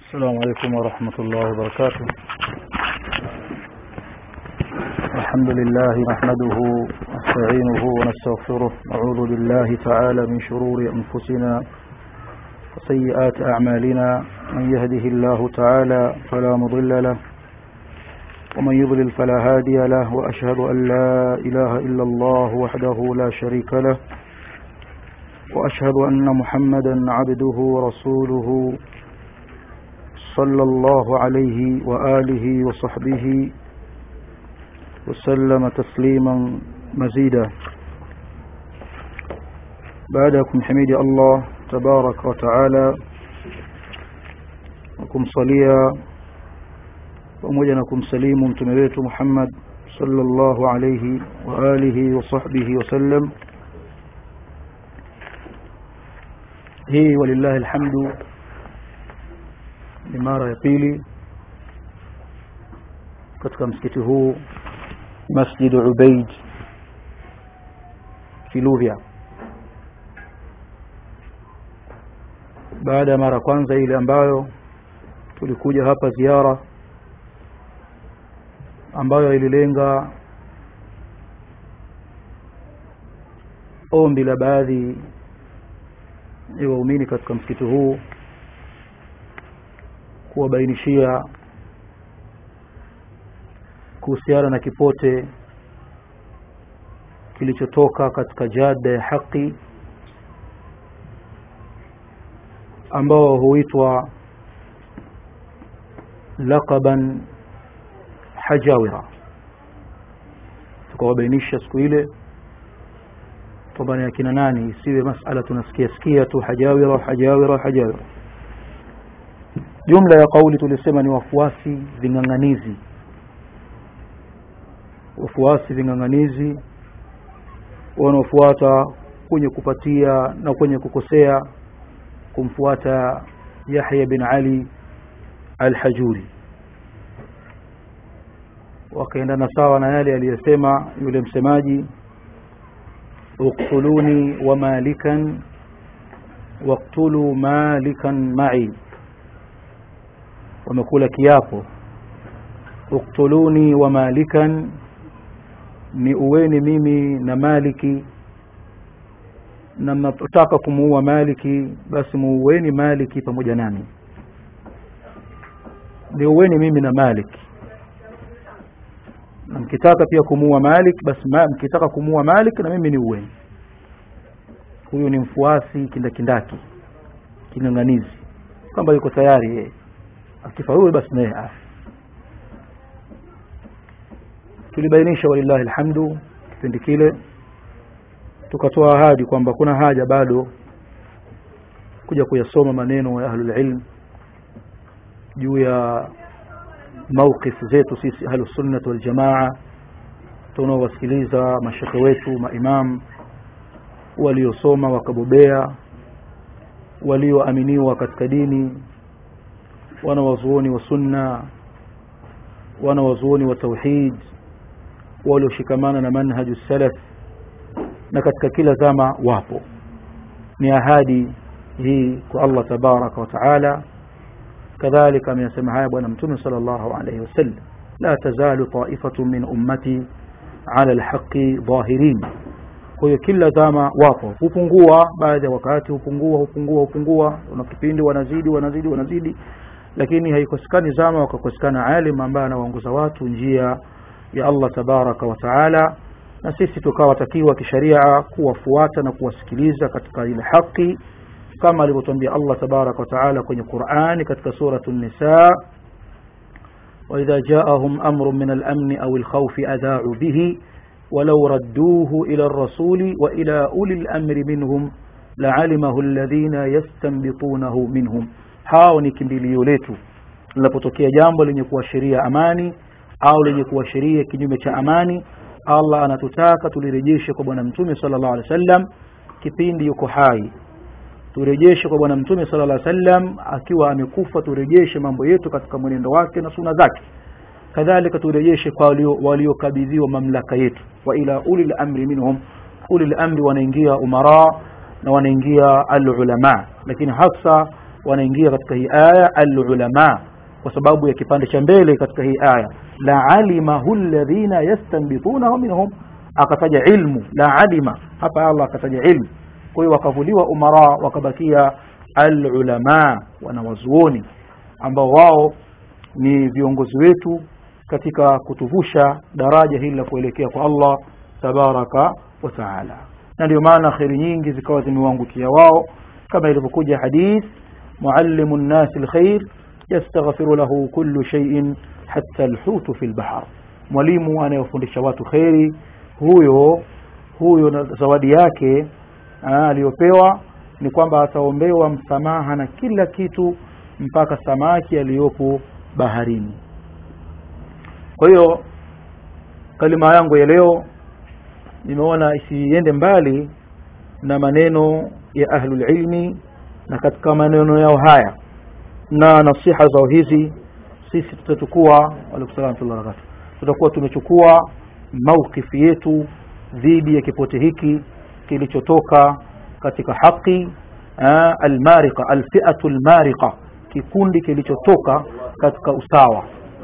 السلام عليكم ورحمة الله وبركاته الحمد لله نحمده نستعينه ونستغفره نعوذ بالله تعالى من شرور أنفسنا وسيئات أعمالنا من يهده الله تعالى فلا مضل له ومن يضلل فلا هادي له وأشهد أن لا إله إلا الله وحده لا شريك له وأشهد أن محمدا عبده ورسوله صلى الله عليه وآله وصحبه وسلم تسليما مزيدا بعدكم حميد الله تبارك وتعالى وكم صليا pamoja na kumsalimu mtume wetu Muhammad sallallahu alayhi wa alihi wa sahbihi wasallam hii walillahi alhamdu ni mara ya pili katika msikiti huu Masjid Ubaid Kiluvya baada ya mara kwanza ile ambayo tulikuja hapa ziara ambayo ililenga ombi la baadhi ya waumini katika msikiti huu kuwabainishia kuhusiana na kipote kilichotoka katika jada ya haki ambao huitwa laqaban hajawira tukawabainisha siku ile kwamba ni akina nani isiwe masala tunasikia sikia tu hajawira hajawira hajawira jumla ya kauli tulisema ni wafuasi ving'ang'anizi wafuasi ving'ang'anizi wanaofuata kwenye kupatia na kwenye kukosea kumfuata Yahya bin Ali al-Hajuri wakaendana sawa na yale aliyosema yule msemaji uqtuluni wa malikan waqtulu malikan ma'i wamekula kiapo uqtuluni wa malikan ni uweni mimi na maliki na mnapotaka kumuua maliki basi muuweni maliki pamoja nami ni uweni mimi na maliki na mkitaka pia kumuua Malik basi ma, mkitaka kumuua Malik na mimi ni uweni huyu ni mfuasi kindakindaki king'ang'anizi kwamba yuko tayari yeye akifa huyu basi naye afi tulibainisha walillahi alhamdu kipindi kile tukatoa ahadi kwamba kuna haja bado kuja kuyasoma maneno ya ahlul ilm juu ya mawqif zetu sisi ahlus sunnah wal jamaa tunaowasikiliza mashekhe wetu maimam waliosoma wakabobea walioaminiwa katika dini wanawazuoni wa sunna wanawazuoni wa tauhid walioshikamana na manhaju salaf na katika kila zama wapo ni ahadi hii kwa Allah tabaraka wa taala كذلك من يسمى بنا متوم صلى الله عليه وسلم لا تزال طائفة من أمتي على الحق ظاهرين kwa kila zama wapo hupungua baadhi ya wakati hupungua hupungua hupungua una kipindi wanazidi wanazidi wanazidi lakini haikosekani zama wakakosekana alim ambaye anawaongoza watu njia ya Allah tabaraka wa taala na sisi tukawa takiwa kisharia kuwafuata na kuwasikiliza katika ile haki kama alivyotuambia Allah tabarak wa taala kwenye Qur'ani katika suratu Nisa وإذا جاءهم أمر من الأمن أو الخوف أذاعوا به ولو ردوه إلى الرسول وإلى أولي الأمر منهم لعلمه الذين يستنبطونه منهم hao ni kimbilio letu linapotokea jambo lenye kuashiria amani au lenye kuashiria kinyume cha amani Allah anatutaka tulirejeshe kwa bwana mtume sallallahu alaihi wasallam kipindi yuko hai turejeshe kwa bwana mtume sallallahu alaihi wasallam akiwa amekufa turejeshe mambo yetu katika mwenendo wake na suna zake kadhalika turejeshe kwa waliokabidhiwa mamlaka yetu wa ila ulil amri minhum ulil amri wanaingia umara na wanaingia alulama lakini hasa wanaingia katika hii aya alulama kwa sababu ya kipande cha mbele katika hii aya la alimahu alladhina yastanbitunahu minhum akataja ilmu la alima hapa Allah akataja ilmu kwa hiyo wakavuliwa umara wakabakia alulama wanawazuoni ambao wao ni viongozi wetu katika kutuvusha daraja hili la kuelekea kwa Allah tabaraka wa taala na ndio maana kheri nyingi zikawa zimewaangukia wao kama ilivyokuja hadith muallimu nnasi lkhair yastaghfiru lahu kullu shay'in hatta alhutu fi lbahr mwalimu anayefundisha watu kheri huyo huyo na zawadi yake aliyopewa ni kwamba ataombewa msamaha na kila kitu mpaka samaki aliyopo baharini kwa hiyo kalima yangu ya leo nimeona isiende mbali na maneno ya ahlulilmi na katika maneno yao haya na nasiha zao hizi sisi tutachukua tutakuwa tumechukua maukifi yetu dhidi ya kipote hiki kilichotoka katika haki almarika alfiatu almarika kikundi kilichotoka katika usawa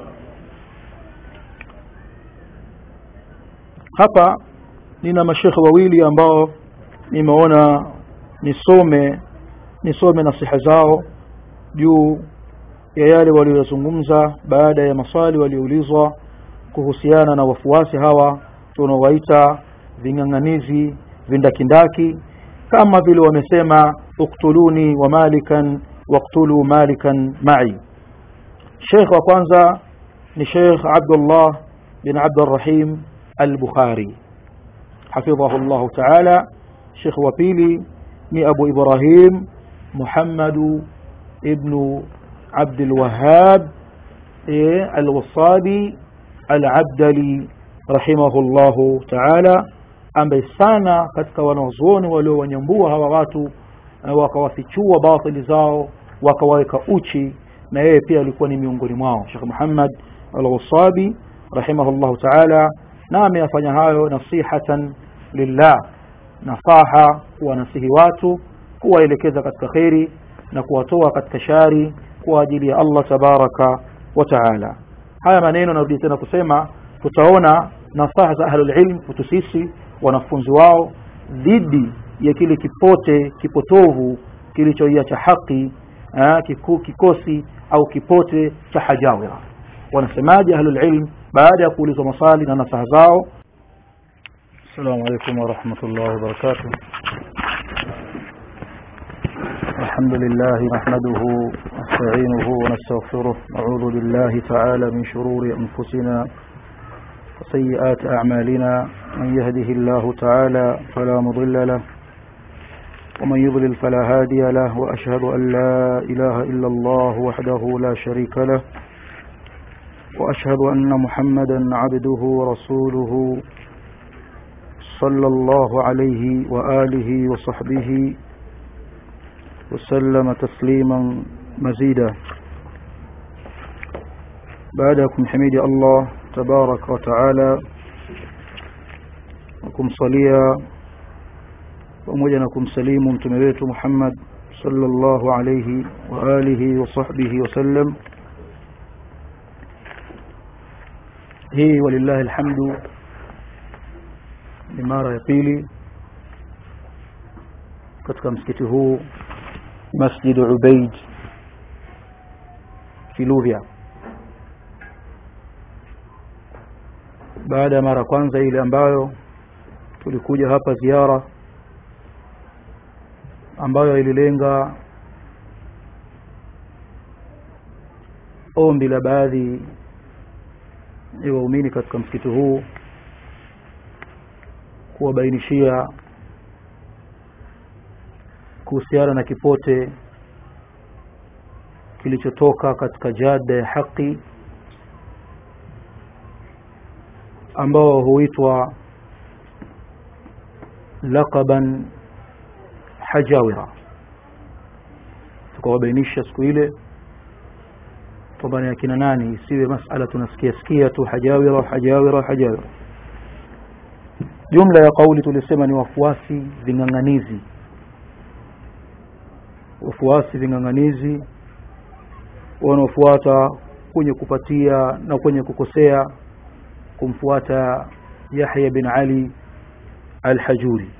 hapa nina mashekhe wawili ambao nimeona nisome nisome nasiha zao juu ya yale waliyozungumza baada ya maswali walioulizwa kuhusiana na wafuasi hawa tunaowaita ving'ang'anizi vindakindaki kama vile wamesema uktuluni wa malikan waktulu malikan mai sheikh wa kwanza ni sheikh abdullah bin abdurrahim al-bukhari hafidhahu llahu taala sheikh wa pili ni abu ibrahim muhammadu ibnu abdulwahab alwasadi alabdali rahimahu llahu taala ambaye sana katika wanazuoni waliowanyambua hawa watu wakawafichua batili zao wakawaweka uchi na yeye pia alikuwa ni miongoni mwao Sheikh Muhammad Al-Wasabi rahimahullahu ta'ala na ameyafanya hayo nasihatan lillah nasaha kuwanasihi watu kuwaelekeza katika kheri na kuwatoa katika shari kwa ajili ya Allah tabaraka wa taala haya maneno narudi tena kusema tutaona nasaha za ahlul ilm kutu sisi wanafunzi wao dhidi ya kile kipote kipotovu kilichoiacha haki aa, kiku, kikosi au kipote cha hajawira wanasemaje ahlul ilm baada ya kuulizwa maswali na nasaha zao السلام عليكم ورحمة الله وبركاته الحمد لله نحمده ونستعينه ونستغفره نعوذ بالله تعالى من شرور أنفسنا وسيئات أعمالنا من يهده الله تعالى فلا مضل له ومن يضلل فلا هادي له وأشهد أن لا إله إلا الله وحده لا شريك له وأشهد أن محمدا عبده ورسوله صلى الله عليه وآله وصحبه وسلم تسليما مزيدا بعدكم حميد الله تبارك وتعالى وكمصليا pamoja na kumsalimu mtume wetu Muhammad sallallahu alayhi wa alihi wa sahbihi wasallam hii walillahi alhamdu ni mara ya pili katika msikiti huu Masjid Ubaid Kiluvya baada ya mara kwanza ile ambayo tulikuja hapa ziara ambayo ililenga ombi la baadhi ya waumini katika msikiti huu kuwabainishia kuhusiana na kipote kilichotoka katika jada ya haki ambao huitwa laqaban hajawira tukawabainisha siku ile kwamba ni akina nani isiwe masala tunasikia sikia tu hajawira hajawira hajawira jumla ya kauli tulisema ni wafuasi ving'ang'anizi wafuasi ving'ang'anizi wanaofuata kwenye kupatia na kwenye kukosea kumfuata Yahya bin Ali al-Hajuri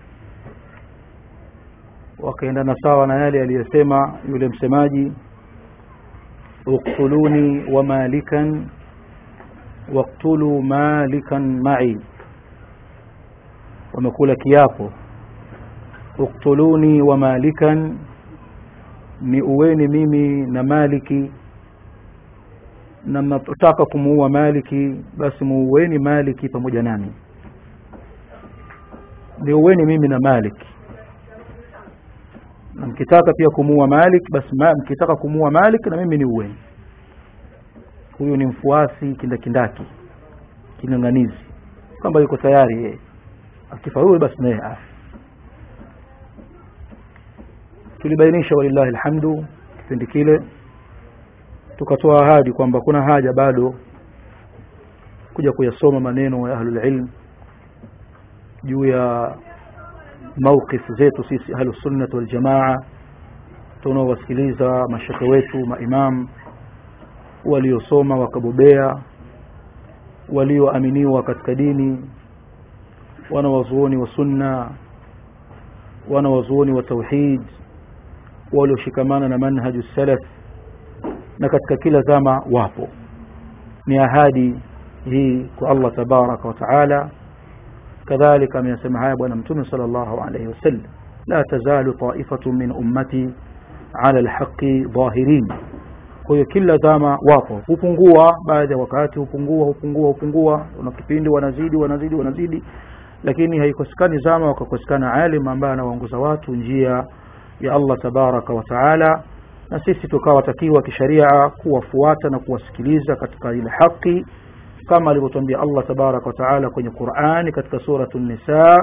wakaendana sawa na yale aliyosema yule msemaji uqtuluni wa malikan waqtulu malikan ma'i wamekula kiapo uqtuluni wa malikan ni uweni mimi na maliki na mnataka kumuua maliki basi muuweni maliki pamoja nami ni uweni mimi na maliki na mkitaka pia kumuua malik basi ma, mkitaka kumuua malik na mimi ni uweni huyu ni mfuasi kindakindaki king'ang'anizi kwamba yuko tayari yeye akifa huyu basi naye afi tulibainisha walillahi alhamdu kipindi kile tukatoa ahadi kwamba kuna haja bado kuja kuyasoma maneno ya ahlul ilm juu ya mawqif zetu sisi ahlus sunnah wal jamaa tunaowasikiliza mashekhe wetu maimam waliosoma wakabobea walioaminiwa katika dini wanawazuoni wa sunna wanawazuoni wa tauhid walioshikamana na manhaju salaf na katika kila zama wapo ni ahadi hii kwa Allah tabaraka wa taala kadhalika ameyasema haya bwana mtume sallallahu alayhi wasallam la tazalu ta'ifatu min ummati ala alhaqi dhahirin kwa hiyo kila zama wapo hupungua baadhi ya wakati hupungua hupungua hupungua una kipindi wanazidi wanazidi wanazidi lakini haikosekani zama wakakosekana alim ambaye anawaongoza watu njia ya Allah tabaraka wa taala na sisi tukawatakiwa kisharia kuwafuata na kuwasikiliza katika ile haki kama alivyotuambia Allah tabaraka wa taala kwenye Qur'ani katika suratu an-Nisa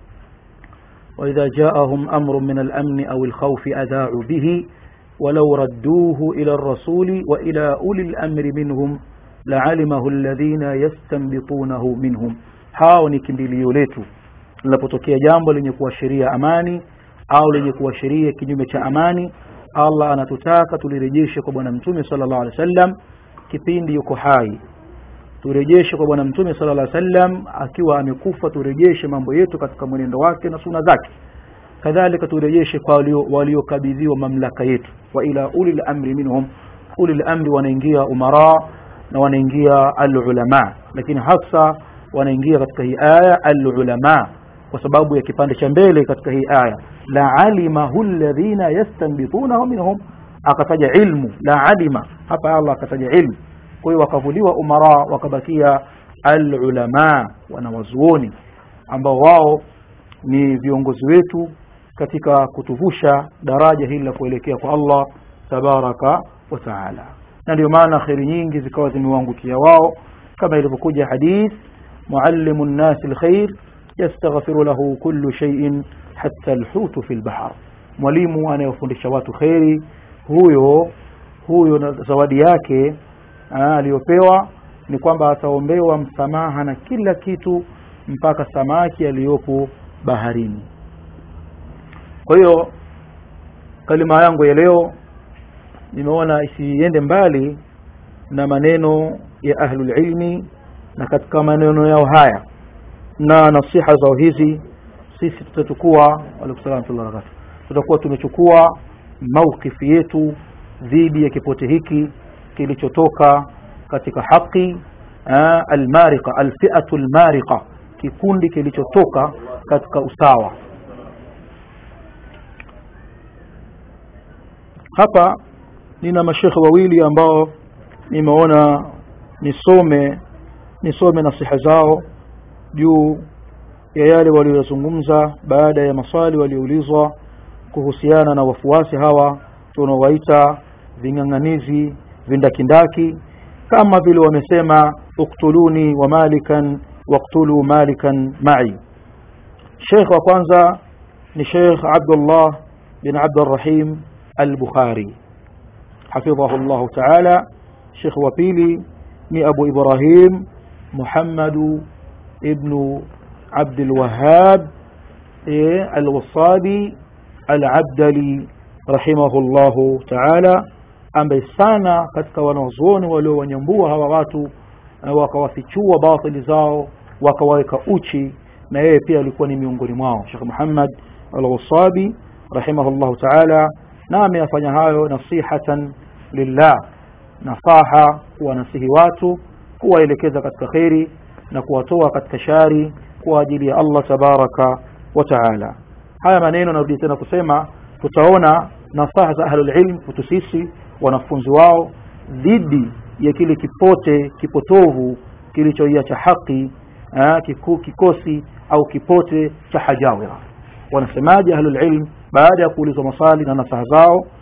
وإذا جاءهم أمر من الأمن أو الخوف أذاعوا به ولو ردوه إلى الرسول وإلى أولي الأمر منهم لعلمه الذين يستنبطونه منهم hao ni kimbilio letu linapotokea jambo lenye kuashiria amani au lenye kuashiria kinyume cha amani Allah anatutaka tulirejeshe kwa bwana mtume sallallahu alaihi wasallam kipindi yuko hai turejeshe kwa bwana mtume sallallahu alaihi wasallam akiwa amekufa turejeshe mambo yetu katika mwenendo wake na suna zake kadhalika turejeshe kwa waliokabidhiwa mamlaka yetu wa ila ulil amri minhum ulil amri wanaingia umara na wanaingia alulama lakini hasa wanaingia katika hii aya alulama kwa sababu ya kipande cha mbele katika hii aya la alimahu alladhina yastanbitunahu minhum akataja ilmu la alima hapa Allah akataja ilmu kwa hiyo wakavuliwa umara wakabakia alulama wanawazuoni ambao wao ni viongozi wetu katika kutuvusha daraja hili la kuelekea kwa Allah tabaraka wa taala na ndio maana kheri nyingi zikawa zimewaangukia wao kama ilivyokuja hadith muallimu nnasi alkhair yastaghfiru lahu kullu shay'in hatta alhutu fi albahr mwalimu anayefundisha watu kheri huyo huyo na zawadi yake aliyopewa ni kwamba ataombewa msamaha na kila kitu mpaka samaki aliyopo baharini kwa hiyo kalima yangu ya leo nimeona isiende mbali na maneno ya ahlul ilmi na katika maneno yao haya na nasiha zao hizi sisi tutachukua waalaikumsalam tutakuwa tumechukua maukifi yetu dhidi ya kipote hiki kilichotoka katika haki almarika alfiatu almarika kikundi kilichotoka katika usawa hapa nina mashekhe wawili ambao nimeona nisome nisome nasiha zao juu ya yale waliyozungumza baada ya maswali walioulizwa kuhusiana na wafuasi hawa tunaowaita ving'ang'anizi vindakindaki kama vile wamesema uktuluni wa malikan waktulu malikan ma'i Sheikh wa kwanza ni Sheikh Abdullah bin Abdurrahim al-Bukhari hafidhahu Allah ta'ala Sheikh wa pili ni Abu Ibrahim Muhammad ibn Abd al-Wahhab al-Wasabi al-Abdali rahimahullahu taala ambaye sana katika wanazuoni waliowanyambua hawa watu wakawafichua batili zao wakawaweka uchi na yeye pia alikuwa ni miongoni mwao Sheikh Muhammad al-Wasabi rahimahullahu taala na ameyafanya hayo nasihatan lillah nasaha kuwanasihi watu kuwaelekeza katika kheri na kuwatoa katika shari kwa ajili ya Allah tabaraka wa taala haya maneno narudi tena kusema tutaona nasaha za ahlul ilm kutu sisi wanafunzi wao dhidi ya kile kipote kipotovu kilichoiacha haki kiku, kikosi au kipote cha hajawira wanasemaje ahlul ilm baada ya kuulizwa maswali na nasaha zao